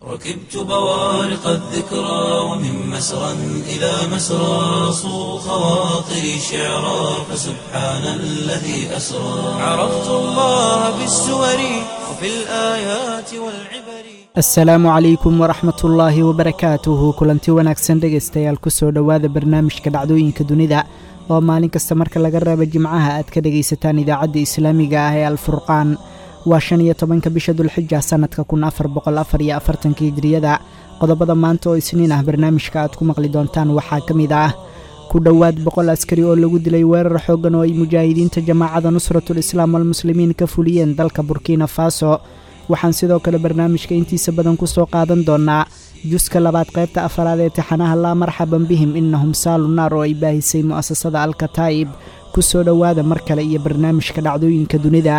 ركبت بوارق الذكرى ومن مسرى إلى مسرى صو خواطري شعرا فسبحان الذي أسرى عرفت الله بالسور وفي الآيات والعبر asalaamu calaykum waraxmat ullaahi wabarakaatuhu kulanti wanaagsan dhegaystayaal kusoo dhowaada barnaamijka dhacdooyinka dunida oo maalin kasta marka laga reebo jimcaha aad ka dhegaysataan idaacadda islaamiga ah ee alfurqaan waa shan iyo tobanka bisha dulxija sannadka kun afar boqol afar iyo afartanka hijriyada qodobada maanta oo isniin ah barnaamijka aad ku maqli doontaan waxaa ka mid ah ku dhowaad boqol askari oo lagu dilay weerar xooggan oo ay mujaahidiinta jamaacada nusratul islaam walmuslimiin ka fuliyeen dalka burkina faso waxaan sidoo kale barnaamijka intiisa badan ku soo qaadan doonnaa juska labaad qaybta afaraad ee tixanaha laa marxaban bihim innahum saalu naar oo ay baahisay mu'asasada alkataa'ib ku soo dhowaada mar kale iyo barnaamijka dhacdooyinka dunida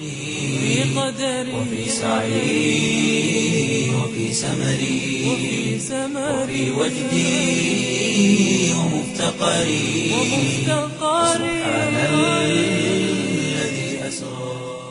وفي سعي وفي سمري وفي وجدي ومفتقري سبحان الذي أسرى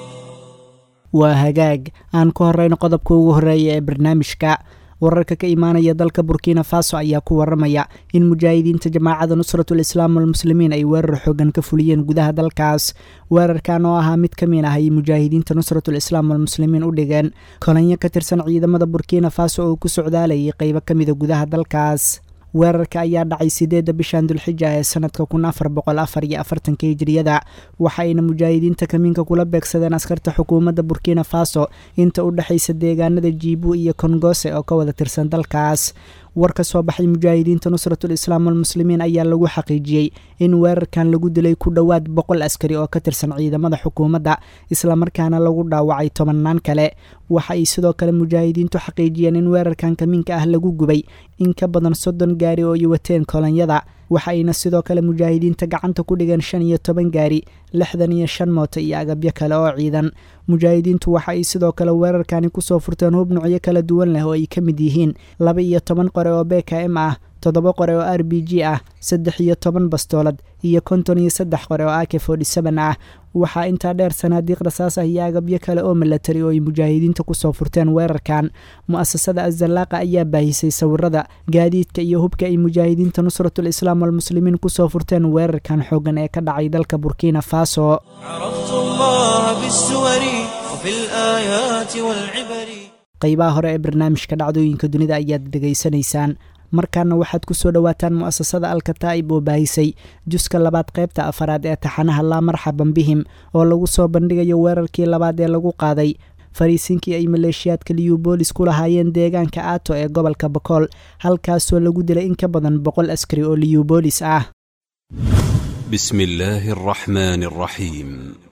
waa hagaag aan ku horrayno qodobka ugu horreeya ee barnaamijka wararka ka imaanaya dalka burkina faso ayaa ku waramaya in mujaahidiinta jamaacada nusratul islaam walmuslimiin ay weerar xoogan ka fuliyeen gudaha dalkaas weerarkan oo ahaa mid ka mid ah ay mujaahidiinta nusratul islaam walmuslimiin u dhigeen kolanyo ka tirsan ciidamada burkina faso oo ku socdaalayay qeybo ka mida gudaha dalkaas weerarka ayaa dhacay sideedda bishan dulxija ee sanadka kun afar boqol afar iyo afartanka hijriyada waxa ayna mujaahidiinta kamiinka kula beegsadeen askarta xukuumadda burkina faso inta u dhexaysa deegaanada jiibu iyo kongose oo ka wada tirsan dalkaas war ka soo baxay mujaahidiinta nusratul islaam walmuslimiin ayaa lagu xaqiijiyey in weerarkan lagu dilay ku dhowaad boqol askari oo ka tirsan ciidamada xukuumadda islamarkaana lagu dhaawacay tobannaan kale waxa ay sidoo kale mujaahidiintu xaqiijiyeen in weerarkan kamiinka ah lagu gubay in ka badan soddon gaari oo ay wateen kolonyada waxa ayna sidoo kale mujaahidiinta gacanta ku dhigeen shan iyo toban gaari lixdan iyo shan mooto iyo agabyo kale oo ciidan mujaahidiintu waxa ay sidoo kale weerarkani kusoo furteen hub nucyo kala duwan leh oo ay ka mid yihiin laba iyo toban qore oo b k m ah toddoba qore oo r b g ah saddex iyo toban bastoolad iyo konton iyo saddex qore oo a k forty seven ah waxaa intaa dheer sanaadiiq rasaas ah iyo agabyo kale oo milatari oo ay mujaahidiinta kusoo furteen weerarkan mu'asasada azallaaqa ayaa baahisay sawirada gaadiidka iyo hubka ay mujaahidiinta nusratul islaam walmuslimiin kusoo furteen weerarkan xooggan ee ka dhacay dalka burkina faso عرفت الله بالسور وفي الآيات والعبر qaybaha hore ee barnaamijka dhacdooyinka dunida ayaad dhegaysanaysaan markaana waxaad ku soo dhowaataan mu'asasada alkataa'ib oo baahisay juska labaad qaybta afaraad ee taxanaha laa marxaban bihim oo lagu soo bandhigayo weerarkii labaad ee lagu qaaday fariisinkii ay maleeshiyaadka liyubolis ku lahaayeen deegaanka aato ee gobolka bakool halkaasoo lagu dilay in ka badan boqol askari oo liyubolis ah بسم الله الرحمن الرحيم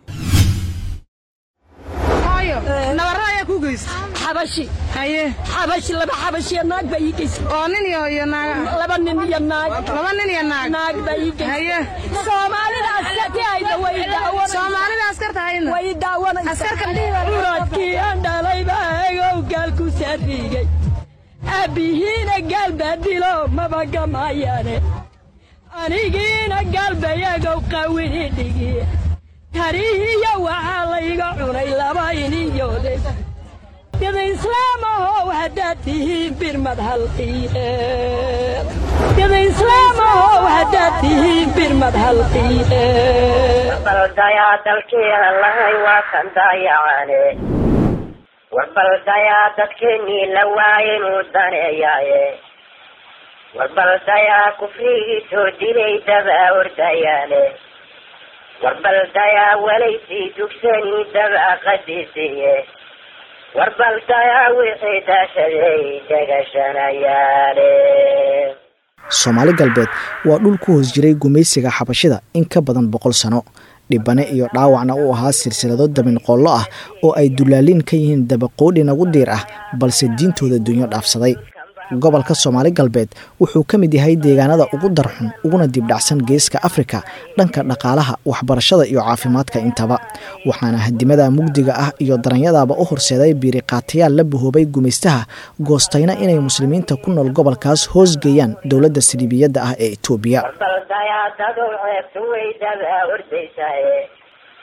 nabarada ayaa ku geysa xabashi haye xabashi laba xabashiyo naag baa ii geysay oo nin iyo iyo naaga laba nin iyo naag laba nin iyo naag naag baa ii geysay haye soomaalida askartihayda way daawan soomaalida askarta hayna way daawanaysa askarka dhiiba uradkii aan dhalay baa egow gaal ku saariigay aabbihiina gaal baa dilo maba gamayaane anigiina gaal bayagow qawini dhigi tarihiya waxaa layga cunay laba iniyoode dada islaamahow haddaad tihiin birmad halqiye dada islaamahow haddaad tihiin birmad halqiye warbaldayaa dalkeena lahay waa kan daayacane warbaldayaa dadkeennii la waaye inuu daneeyaaye warbaldayaa kufrigii soo dilay dabaa ordayaane warbaldayaa walaysii dugsanii dabaa qadisiye warbaldayaa wixii daashaday degashanayaane soomaali galbeed waa dhul ku hoos jiray gumaysiga xabashida in ka badan boqol sano dhibane iyo dhaawacna u ahaa silsilado dabinqoollo ah oo ay dullaaliin ka yihiin dabaqoodhi nagu diir ah balse diintooda dunyo dhaafsaday gobolka soomaali galbeed wuxuu ka mid yahay deegaanada ugu darxun uguna dibdhacsan geeska afrika dhanka dhaqaalaha waxbarashada iyo caafimaadka intaba waxaana hadimada mugdiga ah iyo daranyadaaba u horseeday biiriqaatayaal la bahoobay gumaystaha goostayna inay muslimiinta ku nool gobolkaas hoosgeeyaan dowladda saliibiyadda ah ee etoobiya warbaldayaa dadow ceebtu way dabaa ordaysaye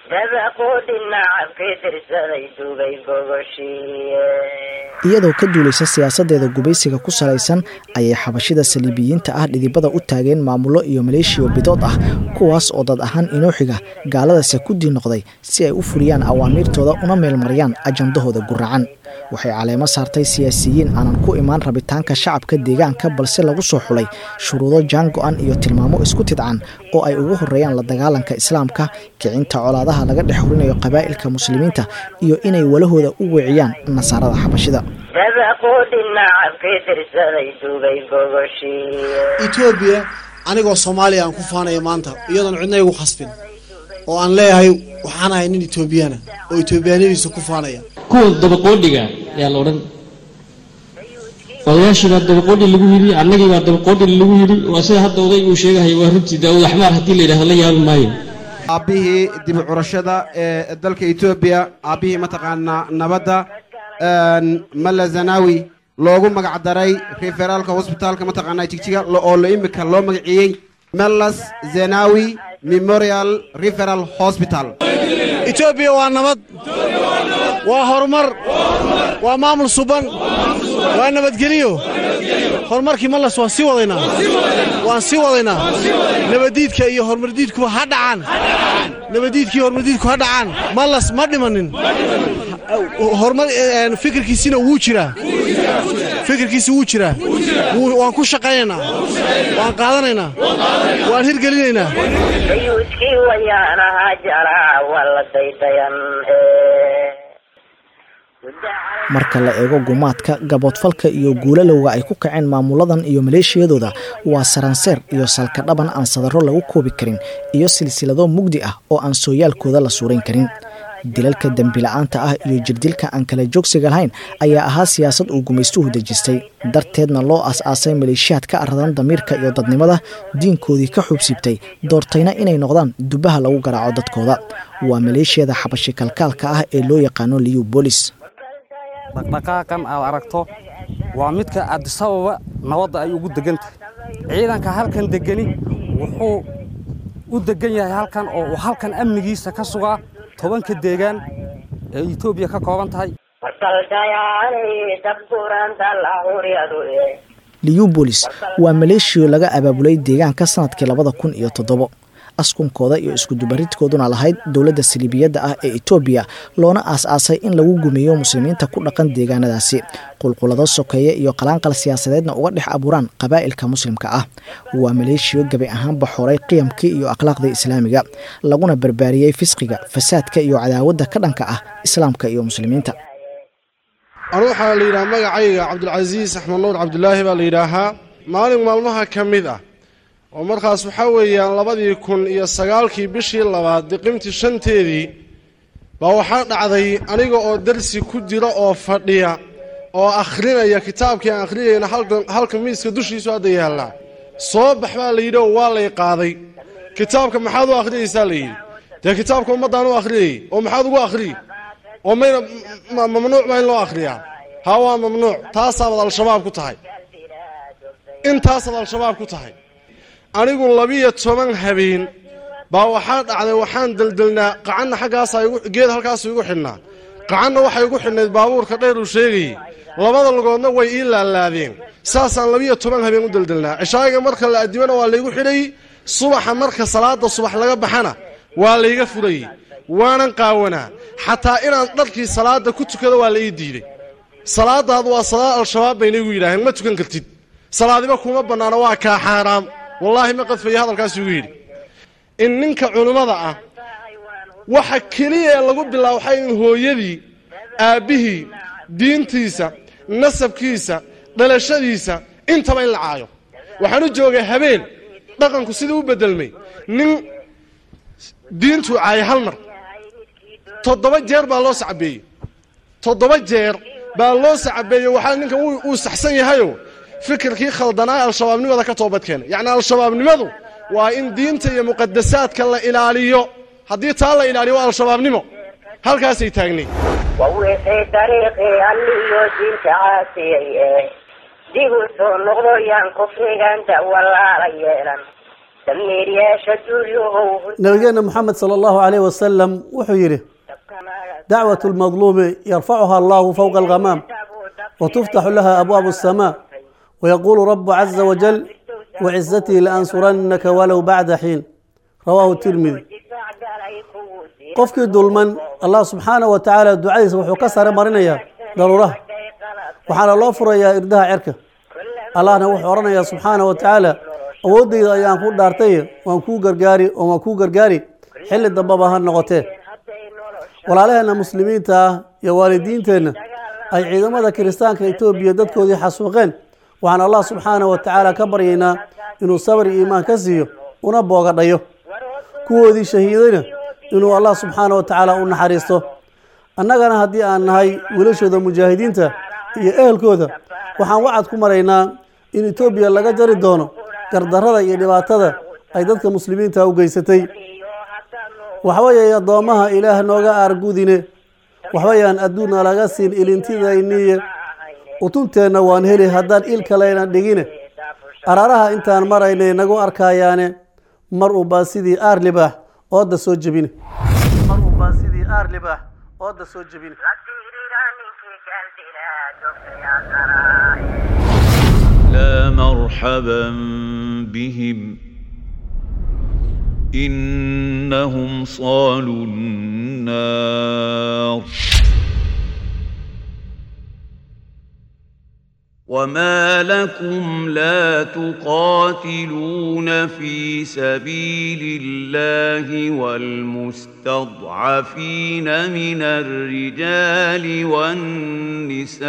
dabaqoodhi nacabkii tirsaday dugay gogoshiiye iyadoo ka duulaysa siyaasadeeda gubaysiga ku salaysan ayay xabashida saliibiyiinta ah dhidibada u taageen maamullo iyo maleeshiyo bidood ah kuwaas oo dad ahaan inooxiga gaaladase ku dii noqday si ay u fuliyaan awaamiirtooda una meelmariyaan ajandahooda guracan waxay caleemo saartay siyaasiyiin aanan ku imaan rabitaanka shacabka deegaanka balse lagu soo xulay shuruudo jaan go-an iyo tilmaamo isku tidcan oo ay ugu horeeyaan la dagaalanka islaamka kicinta colaadaha laga dhex horinayo qabaa'ilka muslimiinta iyo inay walahooda u weeciyaan nasaarada xabashida dabaqoodhi nacabkii tirsaday dugay gogoshiiye etoobiya anigoo soomaaliya aan ku faanaya maanta iyadoon cidna igu khasbin oo aan leeyahay waxaan ahay nin etoobiyana oo etoobiyaanadiisa ku faanaya kuwa dabaqoodhiga ayaa la odhan odayaashii baa dabaqoodhi lagu yidhi annagii baa dabaqoodhi lagu yidhi waa sida hadda oday uu sheegahay waa runtii daawud axmaar haddii la yidhahdo la yaabi maayo aabbihii dib u curashada ee dalka etoobiya aabbihii mataqaanaa nabadda malla zanawi loogu magac daray referaalka hosbitaalka mataqaanaa jigjiga oo la imika loo magaciiyey mellas zenawi memorial referal hospital etoobiya waa nabad waa horumar waa maamul suban waa nabadgeliyo horumarkii mallas waan sii wadaynaa waan sii wadaynaa nabaddiidka iyo horumardiidkuba ha dhacaan nabaddiidkaiyo horumardiidku ha dhacaan mallas ma dhimanin horumar fikirkiisina wuu jiraa fikirkiisi wuu jiraa waan ku shaqaynaynaa waan qaadanaynaa waan hirgelinaynaa sayuuskii wayaan ahaa jalaa waa la daydayan marka la eego gumaadka gaboodfalka iyo guulalowga ay ku kaceen maamuladan iyo maleeshiyadooda waa saranseer iyo salka dhaban aan sadaro lagu koobi karin iyo silsilado mugdi ah oo aan sooyaalkooda la suurayn karin dilalka dembila'aanta ah iyo jirdilka aan kala joogsiga lahayn ayaa ahaa siyaasad uu gumaystuhu dejistay darteedna loo as-aasay maleeshiyaad ka aradan damiirka iyo dadnimada diinkoodii ka xuubsiibtay doortayna inay noqdaan dubaha lagu garaaco dadkooda waa maleeshiyada xabashi kalkaalka ah ee loo yaqaano liyu bolis dhaqdhaqaaqan aad aragto waa midka adisababa nabadda ay ugu degan tahay ciidanka halkan degani wuxuu u degan yahay halkan oo uu halkan amnigiisa ka sugaa tobanka deegaan ee etoobiya ka kooban tahay liyubolis waa maleeshiyo laga abaabulay deegaanka sanadkii labada kun iyo toddobo askunkooda iyo iskudubaridkooduna lahayd dowladda saliibiyadda ah ee etoobiya loona aas-aasay in lagu gumeeyo muslimiinta ku dhaqan deegaanadaasi qulqulado sokeeye iyo qalaanqal siyaasadeedna uga dhex abuuraan qabaa'ilka muslimka ah waa maleeshiyo gabi ahaanba xoray qiyamkii iyo akhlaaqdii islaamiga laguna barbaariyey fisqiga fasaadka iyo cadaawadda ka dhanka ah islaamka iyo muslimiinta anu waxaa la yidhaha magacayga cabdulcasiis axmed nuur cabdulaahi baa la yidhaahaa maalin maalmaha ka mid ah oo markaas waxaa weeyaan labadii kun iyo sagaalkii bishii labaad diqimtii shanteedii baa waxaa dhacday aniga oo darsi ku jira oo fadhiya oo akhrinaya kitaabkii aan akhriyayna halka miiska dushiisu hadda yaallaa soo bax baa la yidhi oo waa lay qaaday kitaabka maxaad u akhriyaysaa la yidhi dee kitaabka ummaddaan u akhriyayy oo maxaad ugu akhriyi oo mayna mamnuuc baa in loo akhriyaa haa waa mamnuuc taasaabad al-shabaab ku tahay intaasaad al-shabaab ku tahay anigu labiyo toban habeen baa waxaa dhacday waxaan deldelnaa qacanna xaggaasaa geed halkaasu igu xidhnaa qacanna waxay igu xidhnayd baabuurka dheer uu sheegayey labada lugoodna way ii laalaadeen saasaan labiyo toban habeen u deldelnaa cishaayiga marka la addimana waa laygu xidhayey subaxa marka salaada subax laga baxana waa layga furayey waanan qaawanaa xataa inaan dharkii salaada ku tukado waa la ii diiday salaadaadu waa salaad al-shabaab bayna igu yidhaaheen ma tukan kartid salaadiba kuma bannaana waa kaa xaaraam wallaahi ma qadfaya hadalkaas igu yidhi in ninka culimmada ah waxa keliya ee lagu bilaabo waxay in hooyadii aabbihii diintiisa nasabkiisa dhalashadiisa intaba in la caayo waxaan u joogay habeen dhaqanku sidii u beddelmay nin diintuu caayay hal mar toddoba jeer baa loo sacabeeyey toddoba jeer baa loo sacabeeyey waxaa ninkan uu saxsan yahayo fikirkii khaldanaa al-shabaabnimada ka toobadkeena yacni al-shabaabnimadu waa in diinta iyo muqadasaadka la ilaaliyo haddii taa la ilaaliyo waa al-shabaabnimo halkaasay taagnay wawixii dariiqii alliyo diinta caasiyey ee dib u soo noqdo yaan kufrigan dawalaala yeelan damiir yeesha duulyow nabigeenna moxamed sala allahu calayh wasalam wuxuu yidhi dacwatu lmadluumi yarfacuha allahu fowqa alghamaam watuftaxu laha abwaabu asamaa wayaquulu rabu caza wajal wacizatii laansurannaka walow bacda xiin rawaahu tirmidi qofkii dulman allah subxaanahu wa tacaala ducadiisa wuxuu ka sare marinayaa daruuraha waxaana loo furayaa irdaha cerka allahna wuxuu odhanayaa subxaanahu wa tacaala awooddayda ayaan ku dhaartay waan kuu gargaari oo waan kuu gargaari xilli dambaba ha noqotee walaalaheenna muslimiinta ah iyo waalidiinteenna ay ciidamada kiristaanka etoobiya dadkoodii xasuuqeen waxaan allah subxaanahu wa tacaala ka baryaynaa inuu sabr iyo iimaan ka siiyo una boogadhayo kuwoodii shahiidayna inuu allah subxaanahu wa tacaala u naxariisto annagana haddii aan nahay wiilashooda mujaahidiinta iyo ehelkooda waxaan wacad ku maraynaa in etoobiya laga jari doono gardarrada iyo dhibaatada ay dadka muslimiinta u geysatay waxbayay addoommaha ilaah nooga aargudine waxbayaan adduunna laga siin ilintidayniye utunteenna waan heli haddaan il kaleyna dhigine araaraha intaan maraynay nagu arkayaane mar unbaa sidii aar libaax ooda soo jebine mar unbaa sidii aar libaax ooda soo jebine لا مرحبا بهم إنهم صالوا النار وما لكم لا تقاتلون في سبيل الله والمستضعفين من الرجال والنساء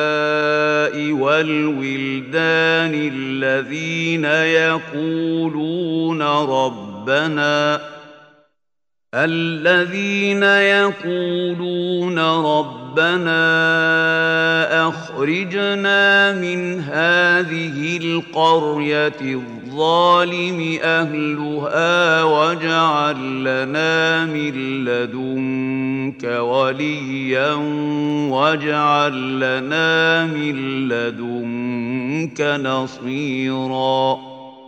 والولدان الذين يقولون ربنا الذين يقولون ربنا اخرجنا من هذه القريه الظالم اهلها واجعل لنا من لدنك وليا واجعل لنا من لدنك نصيرا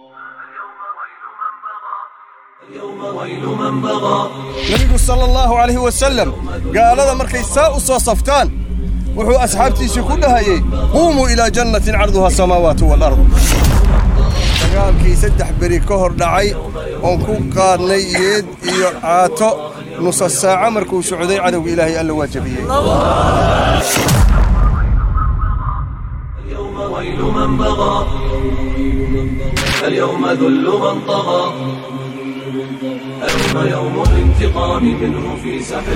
nebigu sala allahu calayhi wasalam gaalada markay saa u soo saftaan wuxuu asxaabtiisii ku dhahayey quumuu ilaa jannatin carduha asamaawaatu walard dagaalkii saddex beri ka hor dhacay oon ku qaadnay yeed iyo caato nusa saaco markuu socday cadowga ilaahay alla waa jabiyey ويل من بغى اليوم ذل من طغى اليوم يوم الانتقام منه في سحر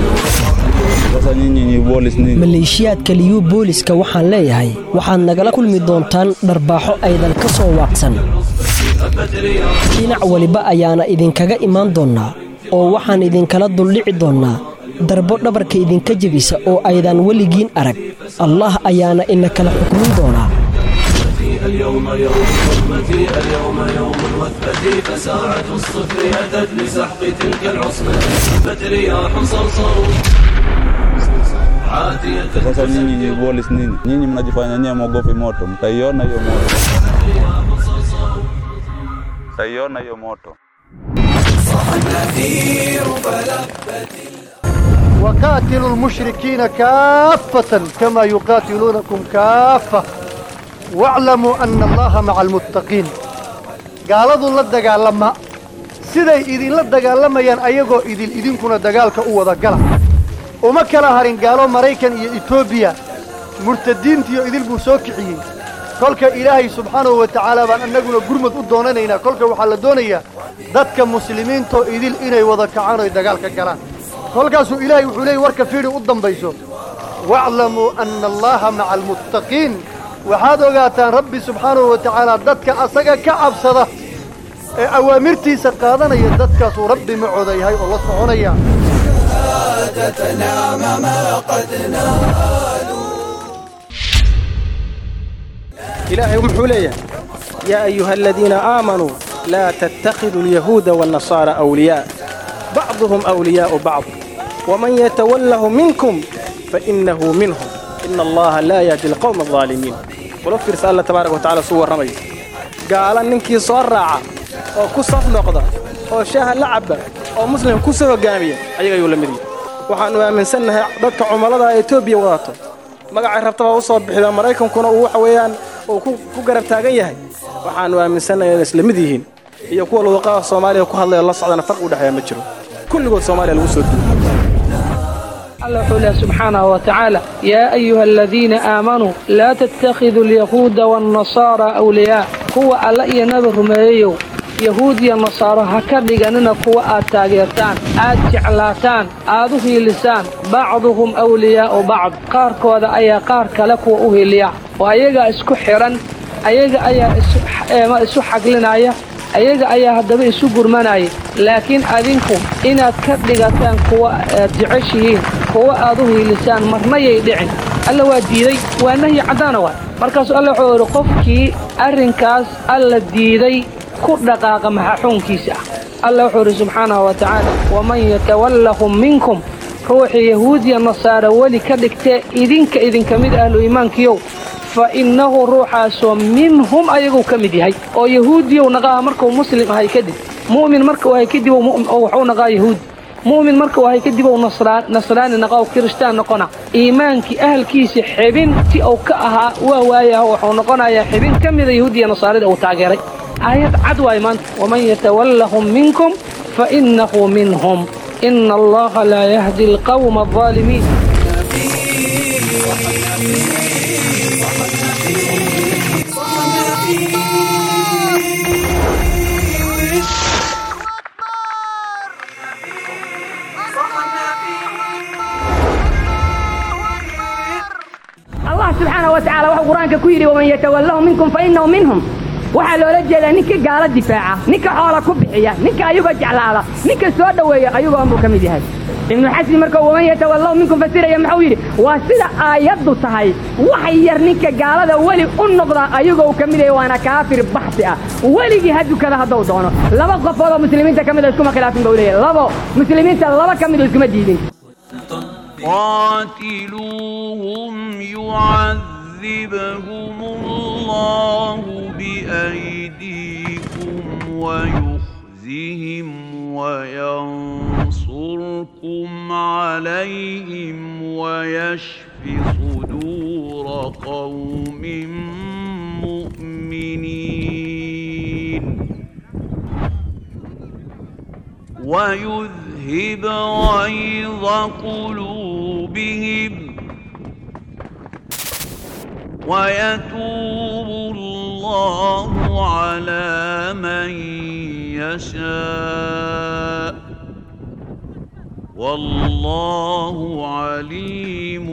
maleeshiyaadka liyu booliska waxaan leeyahay waxaad nagala kulmi doontaan dharbaaxo aydan ka soo waaqsan dhinac weliba ayaana idinkaga imaan doonnaa oo waxaan idinkala duldhici doonnaa darbo dhabarka idinka jebisa oo aydan weligiin arag allah ayaana ina kala xukmin doonaa اليوم يوم حرمتي اليوم يوم الوثبة فساعة الصفر أتت لسحق تلك العصبة هبت رياح صرصر عاتية Sasa nyinyi ni bolis nini? Nyinyi mnajifanya nyewe mwogopi moto, mtaiona hiyo moto, mtaiona hiyo moto. وقاتلوا المشركين كافة كما يقاتلونكم كافة واعلموا أن الله مع المتقين قالوا لا دغالما siday idinla dagaalamayaan ayagoo idil idinkuna dagaalka u wada gala uma kala harin gaalo maraykan iyo etoobiya murtadiintiyo idil buu soo kiciyey kolka ilaahay subxaanahu wa tacaala baan annaguna gurmad u doonanaynaa kolka waxaa la doonayaa dadka muslimiintoo idil inay wada kacaan oy dagaalka galaan kolkaasuu ilaahay wuxuu leeyay warka fiidhi u dambayso waaclamuu anna allaha maca almuttaqiin waxaad ogaataan rabbi subxaanahu wa tacaala dadka asaga ka cabsada ee awaamirtiisa qaadanaya dadkaasuu rabbi macooda yahay oo la soconaya إلهي ومحوليه يا أيها الذين آمنوا لا تتخذوا اليهود والنصارى أولياء بعضهم أولياء بعض ومن يتوله منكم فإنه منهم إن الله لا يهدي القوم الظالمين ولو في رسالة تبارك وتعالى سوى الرمي قال ننكي صار راعة oo ku saf noqda oo shaaha la cabba oo muslim ku soo hoggaamiya ayaga ayuu la mid yahay waxaannu aaminsannahay dadka cumallada ee etoobiya wadato magacay rabtaba u soo bixida maraykankuna uu waxa weeyaan uu ku garab taagan yahay waxaannu aaminsannahay inay isla mid yihiin iyo kuwa luqaha soomaaliya ku hadlaya la socdana farqi u dhexeeya ma jiro kulligood soomaaliya lagu soo duuyo الله حوله سبحانه وتعالى يا أيها الذين آمنوا لا تتخذوا اليهود والنصارى أولياء هو ألا ينظر مايو يهود يا نصارى هكذا أننا كوا آتاجرتان آت جعلاتان آذه لسان بعضهم أولياء بعض قار كوذا أي قار كلك وأهلياء وأيجا اسكو حرا أيجا أي اسو حقلنا ayaga ayaa haddaba isu gurmanaya laakiin adinku inaad ka dhigataan kuwa aad jeceshihiin kuwa aad u hiilisaan marnayay dhicin alla waa diiday waa nahyi caddaana waay markaasuu alla wuxuu idhi qofkii arrinkaas alla diiday ku dhaqaaqa maxaxuunkiisa ah alla wuxuu idhi subxaanahu wa tacaala waman yatawallahum minkum ruuxii yahuudiya nasaara weli ka dhigtee idinka idinka mid ahlu iimaankiyow fa innahu ruuxaasoo minhum ayaguu ka mid yahay oo yahuudiyow naqaha markuu muslim ahay kadib mu'min markuu ahay kadib waxuu naqaa yahuudi mu'min markuu ahay kadib ou nasraani naqa oo kirishtaan noqona iimaankii ahalkiisa xibintii uu ka ahaa waa waayaha waxuu noqonayaa xibin ka mida yahuudiya nasaarida uu taageeray aayad cad waay maanta waman yatawallahum minkum fa innahu minhum ina allaha laa yahdi alqawma alظaalimiin allah subxaana wa tacala wuxuu qur-aanka ku yidhi waman yatawallahu minkum fa innahu minhum waxaa loola jeedaa ninka gaalo difaaca ninka xoola ku bixiya ninka ayagoo jeclaada ninka soo dhoweeya ayagoo buu ka mid yahay ibnu xasmi markuu waman yatawallahu minkum fasiraya muxuu yidhi waa sida aayaddu tahay wax yar ninka gaalada weli u noqda ayagoo uu ka mid yahay waana kaafir baxsi ah weligii ha dukada hadduu doono laba qofood oo muslimiinta ka mid a iskuma khilaafin buu leeyahay labo muslimiinta laba ka mid oo iskuma diidin قاتلوهم يعذبهم الله بأيديكم ويخزهم وينصركم عليهم ويشف صدور قوم مؤمنين ويذهب غيظ قلوبهم ويتوب الله على من يشاء والله عليم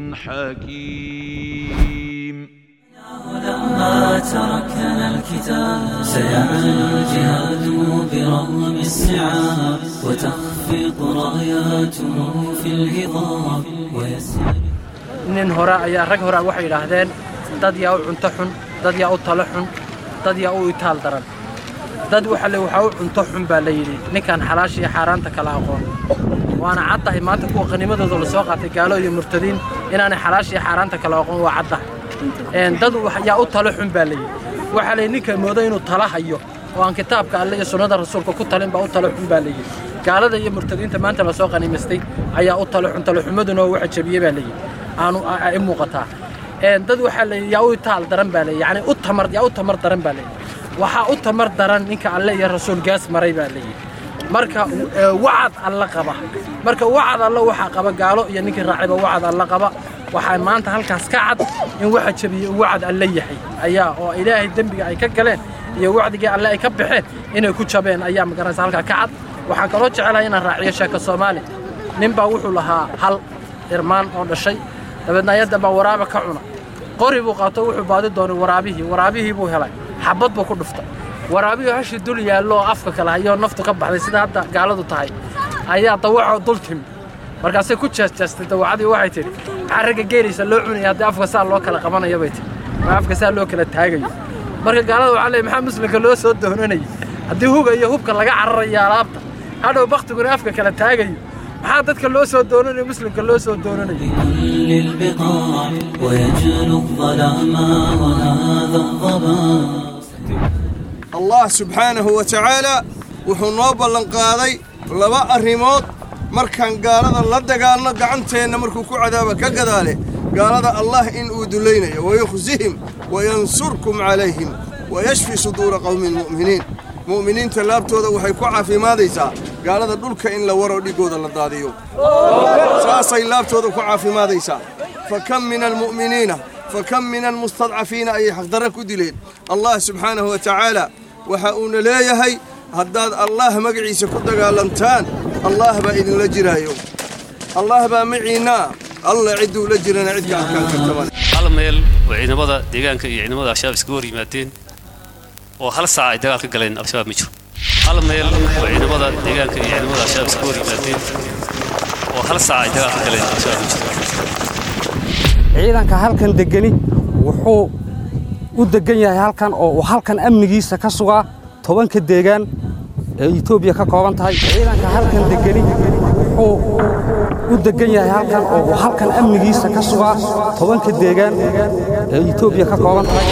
حكيم لما تركنا الكتاب سيعلو الجهاد برغم السعاب وتخفق راياته في الهضاب ويسير nin hore ayaa rag hore waxay yidhaahdeen dad yaa u cunto xun dad yaa u talo xun dad yaa u itaal daran dad waxa le waxaa u cunto xun baa la yidhi ninkaan xalaasha iyo xaaraanta kala aqoon waana caddahay maanta kuwa qanimadooda la soo qaatay gaalo iyo murtadiin inaanay xalaasha iyo xaaraanta kala aqoon waa caddahay dad yaa u talo xun baa la yidhi waxaa la yidhi ninka moodo inuu tala hayo oo aan kitaabka alle iyo sunnada rasuulka ku talin baa u talo xun baa la yidhi gaalada iyo murtadiinta maanta la soo qanimaystay ayaa u talo xun talo xumaduna oo waxa jabiyey baa la yidhi aanu i muuqataa dad waxaa la yaa u taal daran baa leeyahy yani u tamar yaa u tamar daran baa leeyahy waxaa u tamar daran ninka alle iyo rasuul gaas maray baa leeyahy marka wacad alla qaba marka wacad alla waxaa qaba gaalo iyo ninkii raacayba wacad alla qaba waxaa maanta halkaas ka cad in waxa jabiyey uu wacad alle yahay ayaa oo ilaahay dembiga ay ka galeen iyo wacdigii alle ay ka baxeen inay ku jabeen ayaa magaranaysa halkaa ka cad waxaan kaloo jecelahay inaan raaciyo sheeka soomaali ninbaa wuxuu lahaa hal irmaan oo dhashay dabeedna ayadda baa waraaba ka cuna qori buu qaato wuxuu baadi doonay waraabihii waraabihii buu helay xabad buu ku dhuftay waraabihii hashii dul yaallo oo afka kale hayoo naftu ka baxday sida hadda gaaladu tahay ayaa dawacoo dul timi markaasay ku jeesjeestay dawacadii waxay tidhi maxaa ragga geelaysa loo cunaya haddii afka saa loo kala qabanayo bay tihi ma afka saa loo kala taagayo marka gaalada waxaa leey maxaa muslimka loo soo doonanayay haddii huga iyo hubka laga cararayo alaabta hadhow baktiguna afka kala taagayo maxaa dadka loo soo doonanayo muslimka loo soo doonanayo للبقاع ويجلو الظلام وهذا الضباب allah subxaanahu wa tacaalaa wuxuu noo ballanqaaday laba arrimood markaan gaalada la dagaalno gacanteenna markuu ku cadaaba ka gadaale gaalada allah in uu dulaynayo wayukhsihim wayansurkum calayhim wayashfi suduura qowmin mu'miniin mu'miniinta laabtooda waxay ku caafimaadaysaa gaalada dhulka in la waro dhiggooda la daadiyo saasay laabtooda ku caafimaadaysaa fa kam min almu'miniina fa kam min almustadcafiina ayay xaqdarra ku dileen allah subxaanahu wa tacaala waxa uuna leeyahay haddaad allah magaciisa ku dagaalantaan allah baa idinla jiraayo allah baa maciinnaa alla cidduu la jirana cid ka adkaan karta male hal meel oo ciidamada deegaanka iyo ciidamada al-shabaab iskaga hor yimaadeen oo hal saac ay dagaal ka galeen al-shabaab ma jiro hal meel oo ciidamada deegaanka iyo ciidamada al-shabaab iskaga hor yimaadeen oo hal saac ay dagaal ka galeen al-shabaab ma jiro ciidanka halkan degani wuxuu u degan yahay halkan oo uu halkan amnigiisa ka sugaa tobanka deegaan ee etoobiya ka kooban tahay ciidanka halkan degani wuxuu u degan yahay halkan oo uu halkan amnigiisa ka sugaa tobanka deegaan ee etoobiya ka kooban tahay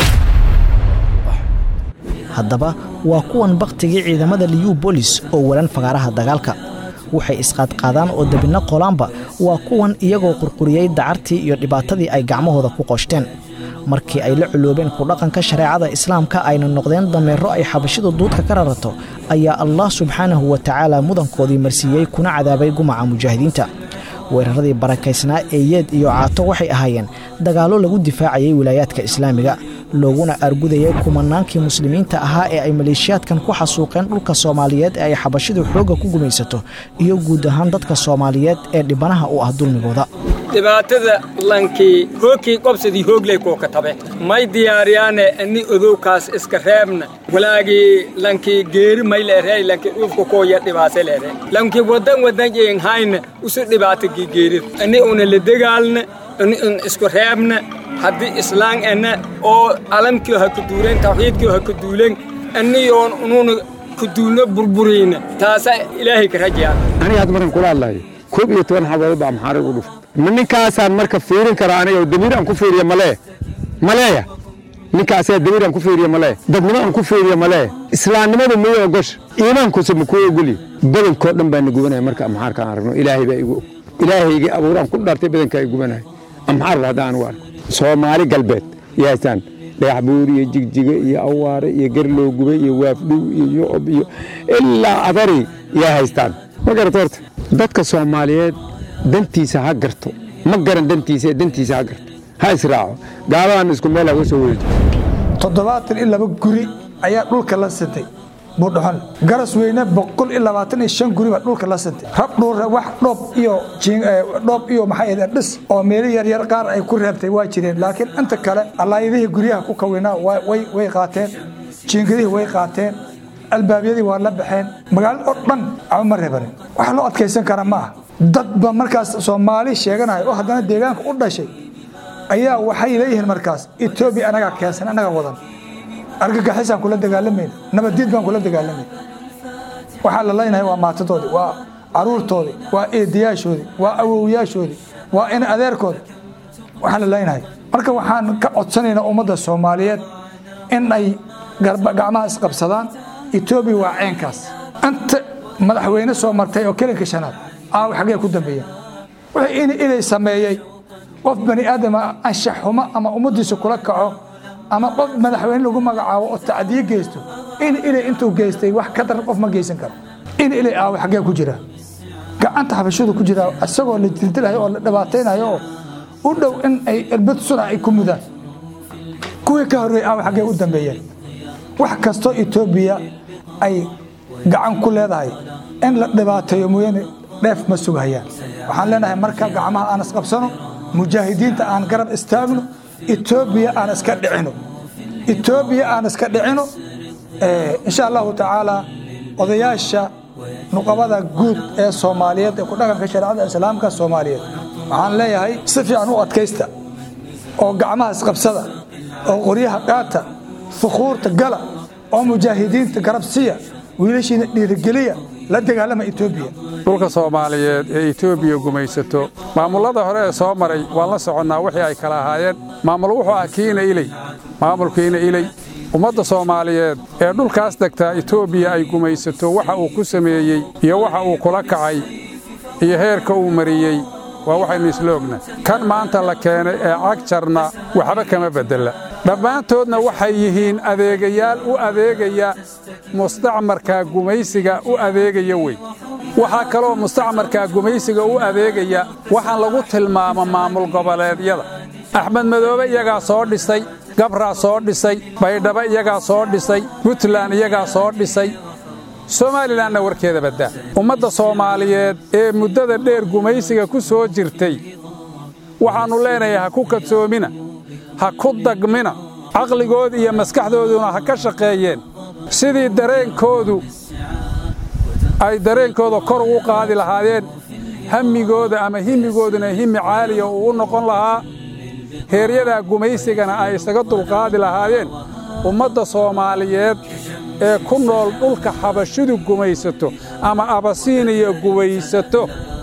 haddaba waa kuwan bakhtigii ciidamada liyu bolis oo walan fagaaraha dagaalka waxay isqaadqaadaan oo debinno qolaanba waa kuwan iyagoo qurquriyey dacartii iyo dhibaatadii ay gacmahooda ku qoshteen markii ay la culoobeen ku dhaqanka shareecada islaamka ayna noqdeen dameero ay xabashidu duudka ka rarato ayaa allah subxaanahu wa tacaala mudankoodii marsiiyey kuna cadaabay gumaca mujaahidiinta weeraradii barakaysnaa ee yeed iyo caato waxay ahaayeen dagaallo lagu difaacayay wilaayaadka islaamiga looguna argudayay kumanaankii muslimiinta ahaa ee ay maleeshiyaadkan ku xasuuqeen dhulka soomaaliyeed ee ay xabashidu xoogga ku gumaysato iyo guud ahaan dadka soomaaliyeed ee dhibanaha u ah dulmigooda dhibaatada lankii hoogkii qobsadii hoogley kooka tabe may diyaariyaane ani odowkaas iska reebna walaagii lankii geeri may leerey lankii dhulka kooya dhibaase leere lankii wadan wadan jeen hayna usu dhibaata geerir ani una la dagaalna ani un isku reebna haddii islaan ana oo alamkii ha ku duuleen tawxiidkii ha ku duuleen aniyoon unuuna ku duulno burburiyna taasa ilaahay ka rajayaan aniga hadda markan kula hadlayo koob iyo toban xabadood baa maxaarig u dhuftay ma ninkaasaan marka fiirin karaa aniga oo damiir aan ku fiiriya malee maleeya ninkaasaa damiir aan ku fiiriya malee dadnimo aan ku fiiriya malee islaamnimadu miyuu ogosha iimaankuse ma kuu ogolyi badankoo dhan baa na gubanaya marka amxaarka aan aragno ilaahay baa igu og ilaahaygii abuuraan ku dhaartay badankaa i gubanaya amxaarba hadda aan u arko soomaali galbeed yaasaan dhagax buur iyo jigjigo iyo awaare iyo garloo gubay iyo waafdhow iyo yucub iyo ilaa adari yaa haystaan ma garata horta dadka soomaaliyeed dantiisa ha garto ma garan dantiisa ee dantiisa ha garto ha israaco gaaladan isku meel ha uga soo wereejo toddobaatan iyo laba guri ayaa dhulka la sintay buudhaxon garas weyne boqol iyo labaatan iyo shan guri baa dhulka la sintay rab dhuura wax dhoob iyo dhoob iyo maxay ahayd dhis oo meelo yaryar qaar ay ku reebtay waa jireen laakiin inta kale allaayadihii guryaha ku kawinaa way qaateen jiingadihii way qaateen albaabyadii waa la baxeen magaalada oo dhan ama ma reebanin wax loo adkaysan kara ma ah dadba markaas soomaali sheeganaya oo haddana deegaanka u dhashay ayaa waxay leeyihiin markaas etoobiya anagaa keensan anagaa wadan argagixisaan kula dagaalamayna nabadiid baan kula dagaalamayna waxaa la leynahay waa maatadoodii waa caruurtoodii waa eedayaashoodii waa awowyaashoodii waa in adeerkoodi waxaa la leynahay marka waxaan ka codsanaynaa ummadda soomaaliyeed in ay gacmaha isqabsadaan etoobiya waa ceenkaas inta madaxweyne soo martay oo kelinka shanaad aaw xaggee ku dambeeyeen wixii in ilay sameeyey qof bani aadama anshax xumo ama ummaddiisa kula kaco ama qof madaxweyne lagu magacaabo oo tacdiye geysto in ilay intuu geystay wax ka daran qof ma geysan karo in ilay aawo xaggee ku jira gacanta xabashadu ku jira isagoo la dildilhayo oo la dhibaataynayo oo u dhow in ay irbad suna ay ku mudaan kuwii ka horreeyey aawo xaggee u dambeeyeen wax kastoo etoobiya ay gacan ku leedahay in la dhibaateeyo mooyaane dheef ma sugahayaan waxaan leenahay marka gacmaha aan isqabsano mujaahidiinta aan garab istaagno etoobiya aan iska dhicino etoobiya aan iska dhicino insha allahu tacaala odayaasha nuqabada guud ee soomaaliyeed ee ku dhaqanka shareecada islaamka soomaaliyeed waxaan leeyahay si fiican u adkaysta oo gacmaha isqabsada oo qoryaha qaata fukuurta gala oo mujaahidiinta garab siya wiilashiina dhiirigeliya la dagaalama etoobiya dhulka soomaaliyeed ee etoobiya gumaysato maamullada hore ee soo maray waan la soconnaa wixii ay kala ahaayeen maamul wuxuu ah kiina iley maamulkiina iley ummadda soomaaliyeed ee dhulkaas degtaa etoobiya ay gumaysato waxa uu ku sameeyey iyo waxa uu kula kacay iyo heerka uu mariyey waa waxaynu isla ogna kan maanta la keenay ee cagjarna waxba kama beddela dhammaantoodna waxay yihiin adeegayaal u adeegaya mustacmarkaa gumaysiga u adeegaya wey waxaa kaloo mustacmarkaa gumaysiga u adeegaya waxaan lagu tilmaamo maamul goboleedyada axmed madoobe iyagaa soo dhisay gabraa soo dhisay baydhabo iyagaa soo dhisay puntland iyagaa soo dhisay somalilanna warkeeda baddaa ummadda soomaaliyeed ee muddada dheer gumaysiga ku soo jirtay waxaannu leenahay ha ku kadsoomina ha ku dagmina caqligooda iyo maskaxdooduna ha ka shaqeeyeen sidii dareenkoodu ay dareenkooda kor ugu qaadi lahaayeen hammigooda ama himigooduna himi caaliya uu u noqon lahaa heeryadaa gumaysigana ay isaga dulqaadi lahaayeen ummadda soomaaliyeed ee ku nool dhulka xabashidu gumaysato ama abasiiniya gumaysato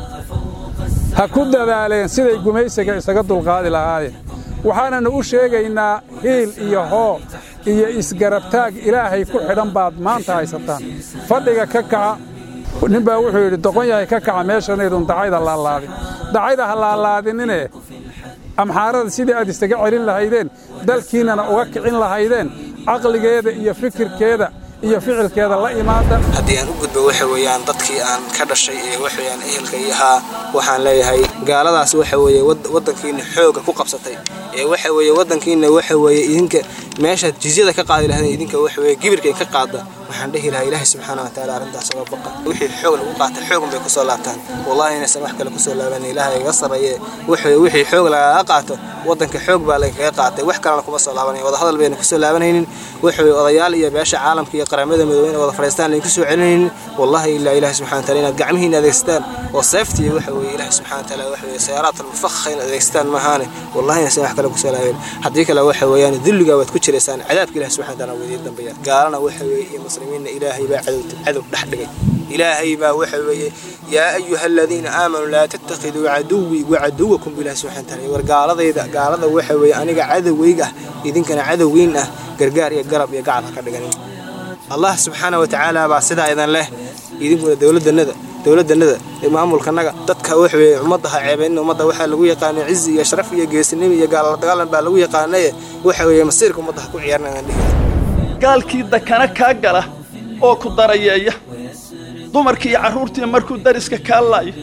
ha ku dadaaleen siday gumaysiga isaga dulqaadi lahaayeen waxaananu u sheegaynaa hiil iyo hoo iyo isgarabtaag ilaahay ku xidhan baad maanta haysataan fadhiga ka kaca ninbaa wuxuu yidhi doqon yahay ka kaca meeshanaydun dacayda laalaadin dacayda ha laalaadinine amxaarada sidii aad isaga celin lahaydeen dalkiinnana uga kicin lahaydeen caqligeeda iyo fikirkeeda iyo ficilkeeda la imaada haddii aan u gudbo waxa weeyaan dadkii aan ka dhashay ee waxweeyaan ehelka iyo ahaa waxaan leeyahay gaaladaas waxa weeye waddankiina xooga ku qabsatay ee waxa weeye waddankiina waxa weeye idinka meeshaad jizyada ka qaadi lahaydeen idinka waxa weeye gibirkay ka qaada waxaan dhehi lahaa ilaahay subxaana watacaala arrintaas uga baqa wixii xoog lagu qaata xoogun bay kusoo laabtaan wallahi inaysan wax kale kusoo laaban ilaahay iga sarreeye waxa wixii xoog lagaga qaato waddanka xoog baa lagaga qaatay wax kalena kuma soo laabanaya wadahadal bayna kusoo laabanaynin waxa weye odayaal iyo beesha caalamka iyo qaramada midoobey wada fadhiistaan layn kusoo celinaynin wallahi ilaa ilaahi subxana wataala inaad gacmihiina adeegsataan oo seeftii waxa weeye ilaahi subxana wataala waxa weye sayaaraat almufakha inaad adeegsataan maahaane wallahi inaysan wax kale kusoo laaban haddii kale waxa weeyaan dulligaa waad ku jiraysaan cadaabka ilahi subxana wataala waa idiin dambeeya gaalana waxa weeye iyo muslimiinna ilaahay baa cadow cadow dhex dhigay ilaahay baa waxa weeye yaa ayuha aladiina aamanuu laa tattakhiduu caduwii wacaduwakum bilahi subxana wataala war gaaladayda gaalada waxa weeye aniga cadowgayga ah idinkana cadowgiin ah gargaar iyo garab iyo gacal ha ka dhiganin allah subxaana wa tacaala baa sidaa idan leh idinkuna dowladannada dowladannada maamulkanaga dadka waxa weeye ummadda ha ceebaynin ummadda waxaa lagu yaqaanay cizi iyo sharaf iyo geesinimo iyo gaalala dagaalan baa lagu yaqaanaye waxa weeye masiirka ummadda ha ku ciyaarna aan dhihi gaalkii dakana kaa gala oo ku darayeeya dumarkii iyo carruurtii markuu dariska kaa laayo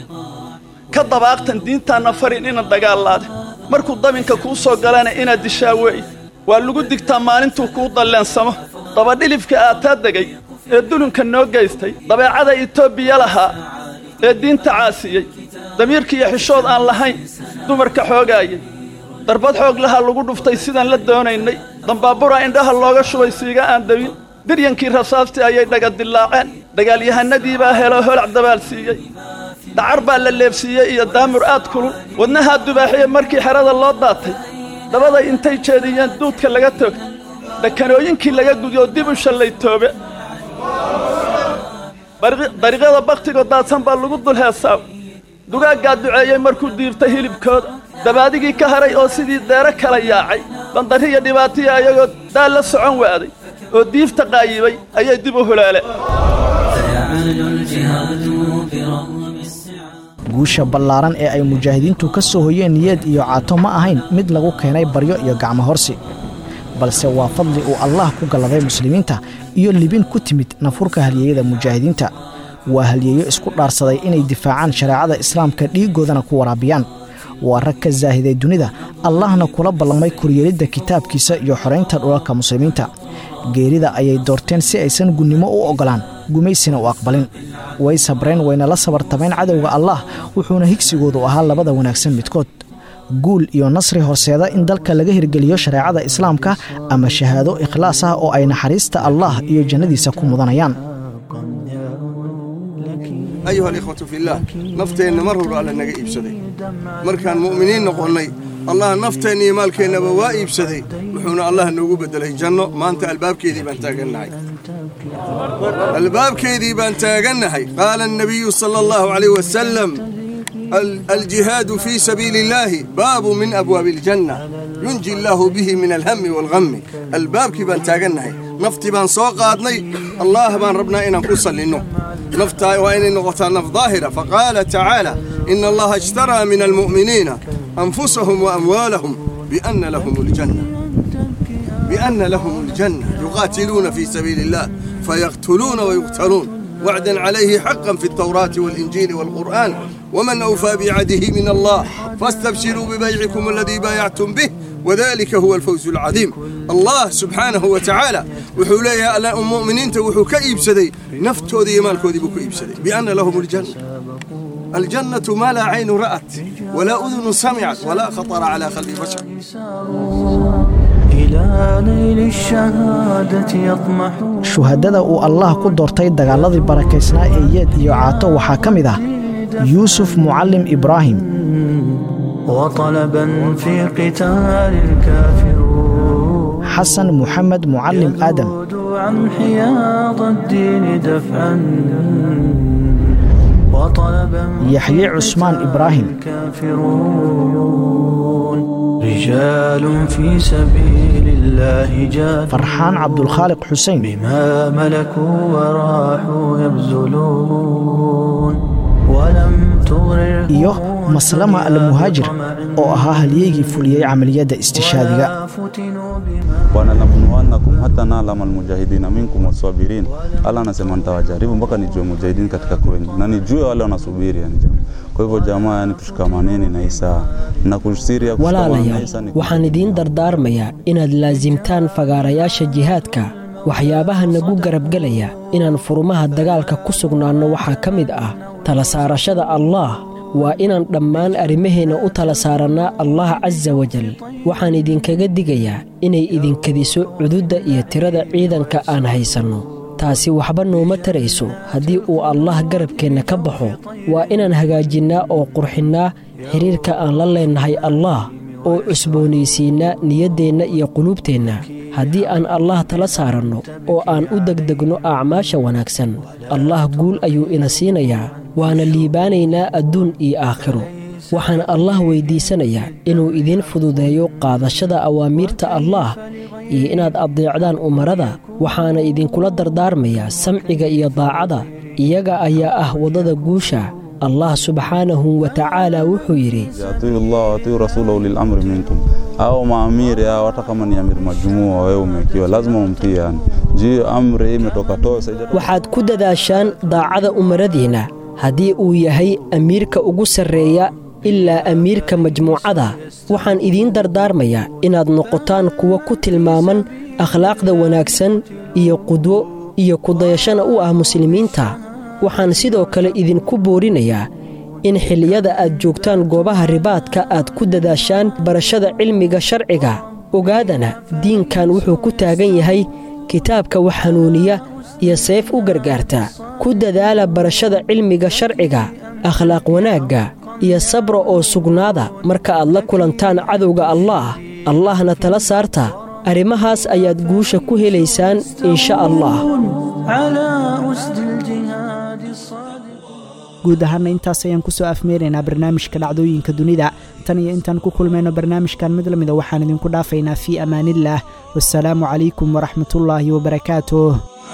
ka dabaaqtan diintaanna farin ina dagaalaade markuu dabinka kuu soo galana inaad dishaa weeye waa lagu digtaa maalintuu kuu dalleensamo dabadhilifka aataa degay ee dulunka noo geystay dabeecada itoobiya lahaa ee diinta caasiyey damiirkiiyo xishood aan lahayn dumarka xoogaayay darbad xoog lahaa lagu dhuftay sidaan la doonaynay dambaabura indhaha looga shubay siiga aan dawin diryankii rasaastii ayay dhaga dillaaceen dagaalyahanadii baa helo holac dabaalsiiyey dacar baa la leebsiiyey iyo daamur aad kulul wadnahaa dubaaxiye markii xerada loo daatay dabaday intay jeediyeen duudka laga toogtay dhakanooyinkii laga gudyo dib u shallay toobe dariiqyada bakhtigoo daadsan baa lagu dul heesaaw dugaaggaa duceeyey markuu diirtay hilibkooda dabaadigii ka haray oo sidii deero kala yaacay bandarriya dhibaatiya ayagoo daal la socon waaday oo diifta qaayibay ayay dib u hulaaleen guusha ballaaran ee ay mujaahidiintu ka soo hoyeen niyad iyo caato ma ahayn mid lagu keenay baryo iyo gacmo horsi balse waa fadli uu allaah ku galladay muslimiinta iyo libin ku timid nafurka halyeeyada mujaahidiinta waa halyeeyo isku dhaarsaday inay difaacaan shareecada islaamka dhiiggoodana ku waraabiyaan waa rag ka saahiday dunida allahna kula ballamay koryeelidda kitaabkiisa iyo xoraynta dhulalka muslimiinta geerida ayay doorteen si aysan gunnimo u oggolaan gumaysina u aqbalin way sabreen wayna la sabartameen cadowga allaah wuxuuna higsigoodu ahaa labada wanaagsan midkood guul iyo nasri horseeda in dalka laga hirgeliyo shareecada islaamka ama shahaado ikhlaas ah oo ay naxariista allaah iyo jannadiisa ku mudanayaan ayuha alikhwatu fillaah nafteenna mar walba alla naga iibsaday markaan mu'miniin noqonnay allah nafteenna iyo maalkeennaba waa iibsaday wuxuuna allah noogu beddelay janno maanta albaabkeedii baan taagannahay albaabkeedii baan taagannahay qaala annabiyu sala allahu calayh wasalam الجهاد في سبيل الله باب من أبواب الجنة ينجي الله به من الهم والغم الباب كبان تاغنهي نفتي بان سوقاتني الله بان ربنا إنا نقصل لنه نفتا وإن نغطى نف ظاهرة فقال تعالى إن الله اشترى من المؤمنين أنفسهم وأموالهم بأن لهم الجنة بأن لهم الجنة يقاتلون في سبيل الله فيقتلون ويقتلون وعدا عليه حقا في التوراة والإنجيل والقرآن ومن أوفى بعده من الله فاستبشروا ببيعكم الذي بايعتم به وذلك هو الفوز العظيم الله سبحانه وتعالى وحوليها المؤمنين وحو كئيب سدي نفتو ذي مالكو ذي بكئيب سدي بأن لهم الجنة الجنة ما لا عين رأت ولا أذن سمعت ولا خطر على قلب بشر shuhadada uu allaah ku doortay dagaaladii barakaysnaa ee yeed iyo caato waxaa ka mid ah yuusuf mucallim ibraahim وطلبا في قتال الكافرون xasan muxamed mucallim aadam عن حياض الدين دفعا وطلبا yaxye cusmaan ibraahim الكافرون رجال في سبيل الله جاهدوا farxaan cabdulkhaaliq xuseen بما ملكوا وراحوا يبذلون ولم تغرر iyo maslama almuhaajir oo ahaa halyeygii fuliyey camaliyadda istishaadiga wananabluwannakum hata naalama almujahidina minkum wasabirin allah anasema nitawajaribu mpaka nijue mujahidini katika kwenyu na nijue wale wanasubiri yani jamaa kwa hivyo jamaa yani tushikamaneni na isaa na kusiria kushikamana na walaalayaal isaa ni waxaan idiin dardaarmayaa inaad laasimtaan fagaarayaasha jihaadka waxyaabaha nagu garabgelaya inaan furumaha dagaalka ku sugnaanno waxaa ka mid ah tala saarashada allaah waa inaan dhammaan arrimaheenna u tala saarannaa allah casa wajal waxaan idinkaga digayaa inay idinkadiso cududda iyo tirada ciidanka aan haysanno taasi waxba nooma tarayso haddii uu allah garabkeenna ka baxo waa inaan hagaajinnaa oo qurxinnaa xidhiirka aan la leennahay allaah oo cusboonaysiinnaa niyaddeenna iyo quluubteenna haddii aan allah tala saaranno oo aan u degdegno acmaasha wanaagsan allah guul ayuu ina siinayaa waana liibaanaynaa adduun iyo aakhiro waxaan allah weyddiisanayaa inuu idiin fududeeyo qaadashada awaamiirta allaah iyo inaad addeecdaan umarada waxaana idinkula dardaarmayaa samciga iyo daacada iyaga ayaa ah waddada guusha allah subxaanahu wa tacaala wuxuu yidhi atiu llah watiu rasulahu lilamri minkum au maamiri au hata kama ni amiri majumua wewe umekiwa lazima umtii yani juu amri imetoka tosa waxaad ku dadaashaan daacada umaradiinna haddii uu yahay amiirka ugu sarreeya ilaa amiirka majmuucada waxaan idiin dardaarmayaa inaad noqotaan kuwa ku tilmaaman akhlaaqda wanaagsan iyo qudwo iyo kudayashana u ah muslimiinta waxaan sidoo kale idinku boorinayaa in xilliyada aad joogtaan goobaha ribaadka aad ku dadaashaan barashada cilmiga sharciga ogaadana diinkan wuxuu ku taagan yahay kitaabka wax hanuuniya iyo seef u gargaarta ku dadaala barashada cilmiga sharciga akhlaaq wanaagga iyo sabra oo sugnaada marka aad la kulantaan cadowga allaah allahna tala saarta arrimahaas ayaad guusha ku helaysaan insha allah على أسد الجهاد الصادق guud ahaana intaas ayaan ku soo afmeeraynaa barnaamijka dhacdooyinka dunida tan iyo intaan ku kulmayno barnaamijkan mid lamida waxaan idinku dhaafaynaa fii amaanillaah wasalaamu calaykum waraxmatullaahi wabarakaatuh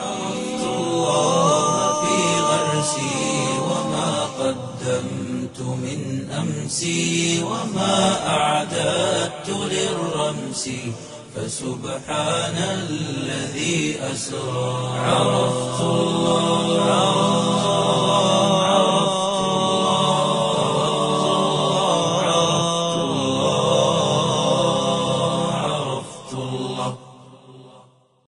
في غرسي وما قدمت من أمسي وما أعددت للرمس فسبحان الذي أسرى عرفت الله